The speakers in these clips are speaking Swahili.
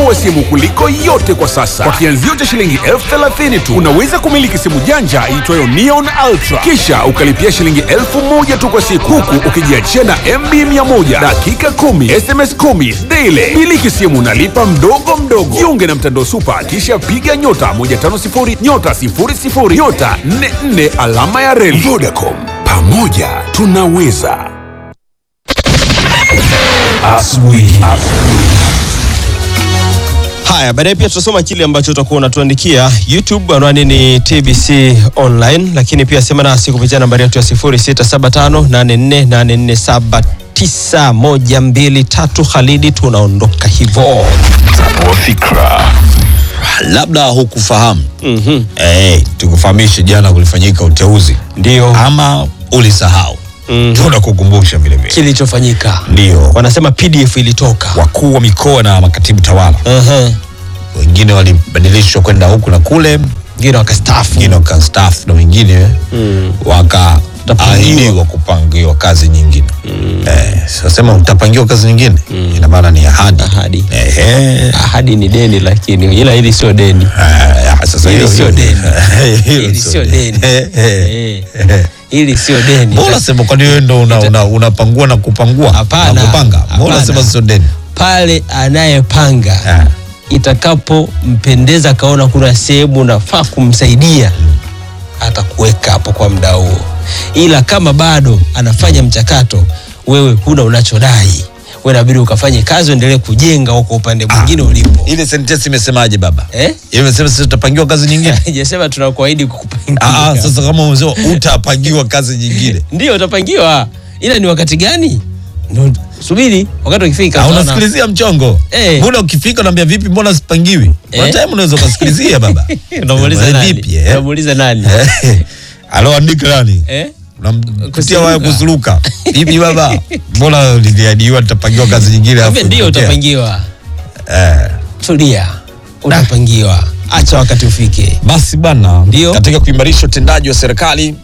wa simu kuliko yote kwa sasa. Kwa kianzio cha shilingi elfu thelathini tu unaweza kumiliki simu janja iitwayo Neon Ultra, kisha ukalipia shilingi elfu moja tu kwa siku, huku ukijiachia na MB 100 dakika 10 SMS 10 daily. Miliki simu nalipa mdogo mdogo. Jiunge na mtandao Supa, kisha piga nyota 150 nyota 00 nyota 44 alama ya reli. Vodacom, pamoja tunaweza. Asubuhi. Haya, baadaye pia tutasoma kile ambacho utakuwa unatuandikia YouTube. Anwani ni TBC Online, lakini pia sema nasi kupitia nambari yetu ya 067584847912 Khalidi, tunaondoka hivyo. labda hukufahamu Mhm. eh, tukufahamishe jana kulifanyika uteuzi Ndio ama ulisahau Mhm. tunakukumbusha vile vile kilichofanyika, ndio wanasema PDF ilitoka. wakuu wa mikoa na makatibu tawala Ehe. wengine walibadilishwa kwenda huku na kule Wengine wakastaafu. wengine wakastaafu na wengine wakaahidiwa kupangiwa kazi nyingine eh, sasema utapangiwa kazi nyingine ina maana ni ahadi Ahadi. Ehe. Ahadi ni deni, lakini ila hili sio deni. Ah, sasa Hili hilo- sio deni. Hilo Hili sio deni. Eh, eh. Eh. Hili sio deni. Mbona sema kwani wewe ndo una, una, unapangua na kupangua Hapana. na kupanga? Mbona Hapana. sema sio deni? pale anayepanga Ah. itakapompendeza akaona kuna sehemu nafaa kumsaidia atakuweka hapo kwa muda huo, ila kama bado anafanya mchakato, wewe huna unachodai, wewe inabidi ukafanye kazi, uendelee kujenga huko upande mwingine ulipo. Ile sentence imesemaje baba? Eh? Ile imesema sisi tutapangiwa kazi nyingine. Hajasema tunakuahidi Ah, kukupangia. ah, sasa kama umesema utapangiwa kazi nyingine. Ndio utapangiwa, ila ni wakati gani? Ndio subiri wakati ukifika. Ah, utaona. unasikilizia mchongo. Eh. Mbona ukifika unaambia vipi mbona sipangiwi? Kuna Eh. time unaweza ukasikilizia baba. Unamuuliza Eh, nani? vipi, eh? Unamuuliza nani? Eh. Alo andika nani? Eh? Unamtia Kusuluka. waya kusuluka. Vipi baba? Mbona niliahidiwa nitapangiwa kazi nyingine Kumbe alafu ndio nitokea? utapangiwa. Eh. Tulia, utapangiwa. Acha wakati ufike. Basi bana, Ndio. katika kuimarisha utendaji wa serikali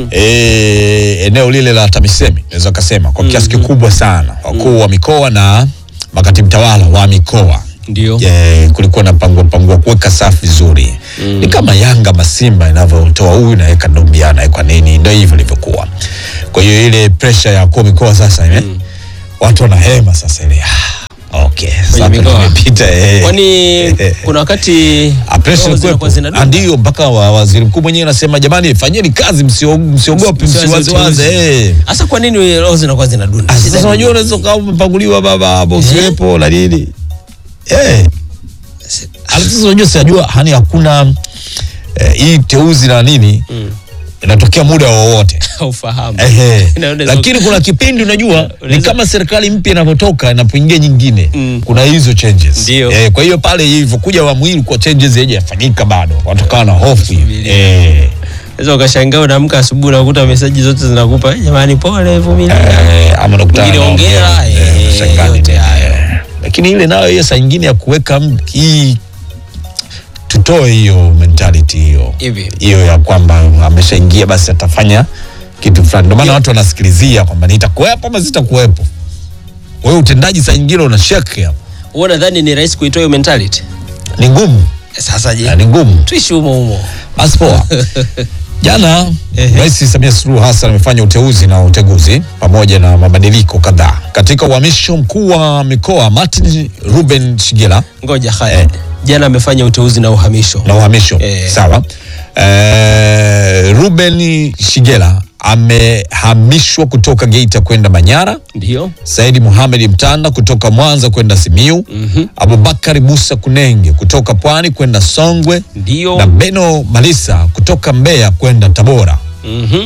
eh, eneo lile la TAMISEMI naweza kasema kwa kiasi kikubwa sana wakuu wa mikoa na makatibu tawala wa mikoa Ndio. eh, kulikuwa na pangua pangua kuweka safu vizuri ni kama Yanga Masimba inavyotoa huyu naweka Ndombi naweka nini, ndio hivyo ilivyokuwa. Kwa hiyo ile pressure ya wakuu wa mikoa sasa ime watu wanahema sasa ile ah, okay, sasa mikoa. tumepita eh. Kwani kuna wakati Ah, pressure roho zinakuwa ilikuwepo. zinadunda? Ah, ndio mpaka wa, waziri mkuu mwenyewe anasema jamani, fanyeni kazi, msio- msiogope, Msiwaze msiwazewaze. uteuzi. eh. Hasa kwa nini roho zinakuwa zinadunda? Ah, Shida Sasa ni unajua nini? unaweza ukawa umepanguliwa baba hapo usiwepo na nini eh. Ah, Sasa unajua sijajua hani hakuna eh, hii teuzi na nini inatokea muda wowote Haufahamu. Ehe. Na unaweza- lakini kuna kipindi unajua ni Unaweza- kama serikali mpya inavyotoka inapoingia nyingine Mm. kuna hizo changes Ndio. eh, kwa hiyo pale ilivyokuja awamu hii kwa changes haijafanyika bado watokawa na hofu hiyo. Subiria. eh, Unaweza ukashangaa unaamka asubuhi unakuta meseji zote zinakupa "Eh, jamani, pole, vumilia. eh, ama nakutana Mwingine na hongera, ongea, eh, eh, shangaa yote nini, hayo. eh. lakini ile nayo hiyo saa nyingine ya kuweka m- hii tutoe hiyo mentality hiyo Hivi. hiyo ya kwamba ameshaingia basi atafanya kitu fulani ndio maana watu wanasikilizia kwamba nitakuwepo ama sitakuwepo wewe utendaji saa nyingine una shake hapo Wewe unadhani ni rahisi kuitoa hiyo mentality? ni ngumu Sasa je? na ni ngumu Tuishi humo humo. basi poa jana Ehe. rais samia suluhu hassan amefanya uteuzi na uteguzi pamoja na mabadiliko kadhaa katika uhamisho mkuu wa mikoa martin ruben shigela Ngoja Khalid. Jana amefanya uteuzi na uhamisho. na uhamisho Eh. sawa eh, ruben shigela amehamishwa kutoka geita kwenda manyara Ndio. Saidi Mohamed Mtanda kutoka Mwanza kwenda Simiu, mm-hmm. Abubakari Musa Kunenge kutoka Pwani kwenda Songwe Ndio. na Beno Malisa kutoka Mbeya kwenda Tabora. Mhm.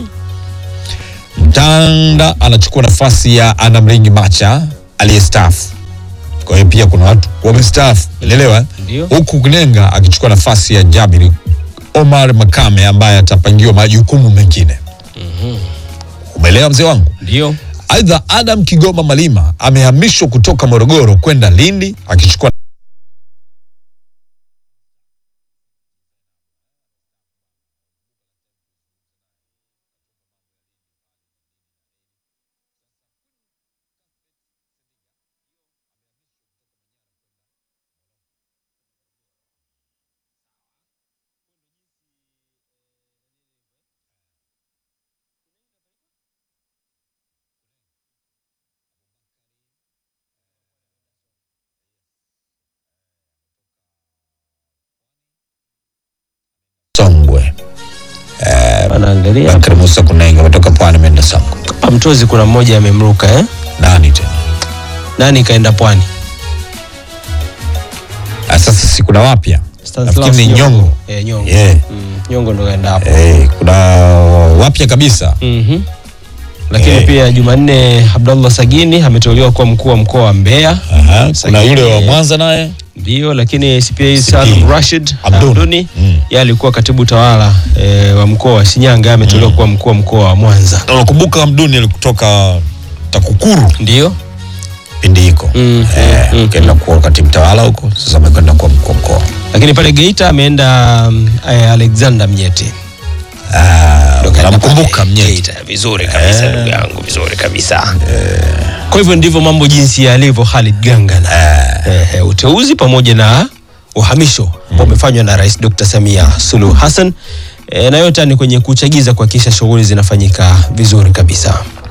Mtanda anachukua nafasi ya Anamringi Macha aliyestaafu. Kwa hiyo pia kuna watu wamestaafu, unaelewa? Ndio. Huku Kunenga akichukua nafasi ya Jabiri Omar Makame ambaye atapangiwa majukumu mengine. Umeelewa mzee wangu? Ndio. Aidha, Adam Kigoma Malima amehamishwa kutoka Morogoro kwenda Lindi akichukua endelea. Bakari Musa Kunenge ametoka Pwani ameenda Sango. Hapa Mtozi kuna mmoja amemruka eh? Nani tena? Nani kaenda Pwani? Ah, Sasa si kuna wapya Stanislaus nafikiri ni Nyongo. Eh, Nyongo. Yeah. Mm, Nyongo ndo kaenda hapo. Eh, kuna wapya kabisa. Mhm. Lakini Eh. pia Jumanne Abdallah Sagini ameteuliwa kuwa mkuu wa mkoa wa Mbeya. Aha, kuna Sagini. yule wa Mwanza naye Ndio, lakini CPA CPA. Salum Rashid Abduni. Abduni Mm. yeye alikuwa katibu tawala e, wa mkoa wa Shinyanga, ameteuliwa kuwa mkuu wa mkoa wa Mwanza. Na unakumbuka Hamduni alikutoka TAKUKURU Ndio. kipindi hiko Mm, eh, mm, mm, kaenda kuwa katibu tawala huko, sasa amekwenda kuwa mkuu wa mkoa. Lakini pale Geita ameenda um, eh, Alexander Mnyeti. Ah, Ndo kaenda namkumbuka pale Mnyeti. Geita. Vizuri kabisa ndugu yangu, vizuri kabisa. Kwa hivyo ndivyo mambo jinsi yalivyo Khalid Gangana. Eh, eh, uteuzi pamoja na uhamisho ambao umefanywa na Rais Dr. Samia Suluhu Hassan eh, na yote ni kwenye kuchagiza kuhakikisha shughuli zinafanyika vizuri kabisa.